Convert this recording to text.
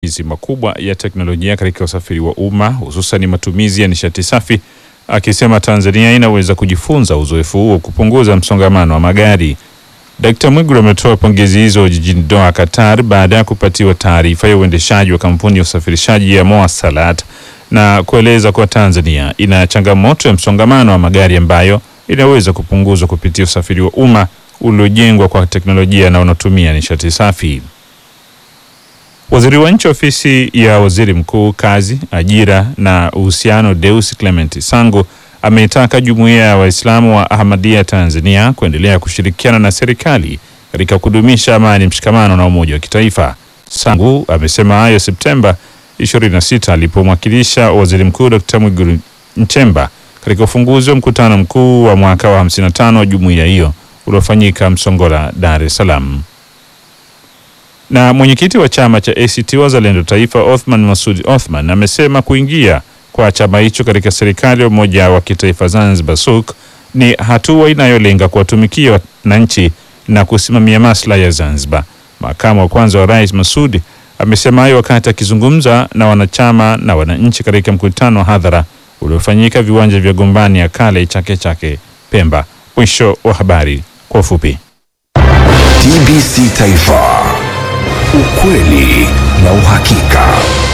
matumizi makubwa ya teknolojia katika usafiri wa umma hususan matumizi ya nishati safi, akisema Tanzania inaweza kujifunza uzoefu huo kupunguza msongamano wa magari. Dkt. Mwigulu ametoa pongezi hizo jijini Doha, Qatar, baada ya kupatiwa taarifa ya uendeshaji wa kampuni ya usafirishaji ya Mowasalat na kueleza kuwa Tanzania ina changamoto ya msongamano wa magari ambayo inaweza kupunguzwa kupitia usafiri wa umma uliojengwa kwa teknolojia na unaotumia nishati safi. Waziri wa Nchi Ofisi ya Waziri Mkuu, Kazi, Ajira na Uhusiano, Deus Clement Sangu ameitaka Jumuiya ya Waislamu wa Ahmadiyya Tanzania kuendelea kushirikiana na serikali katika kudumisha amani, mshikamano na umoja wa kitaifa. Sangu amesema hayo Septemba 26 alipomwakilisha Waziri Mkuu Dr. Mwigulu Nchemba katika ufunguzi wa mkutano mkuu wa mwaka wa 55 wa jumuiya hiyo uliofanyika Msongola, Dar es Salaam. Na mwenyekiti wa chama cha ACT Wazalendo Taifa, Othman Masud Othman amesema kuingia kwa chama hicho katika serikali ya umoja wa kitaifa Zanzibar SUK ni hatua inayolenga kuwatumikia wananchi na kusimamia maslahi ya Zanzibar. Makamu wa kwanza wa rais Masud amesema hayo wakati akizungumza na wanachama na wananchi katika mkutano wa hadhara uliofanyika viwanja vya Gombani ya kale Chake Chake Pemba. Mwisho wa habari kwa ufupi. TBC Taifa, ukweli na uhakika.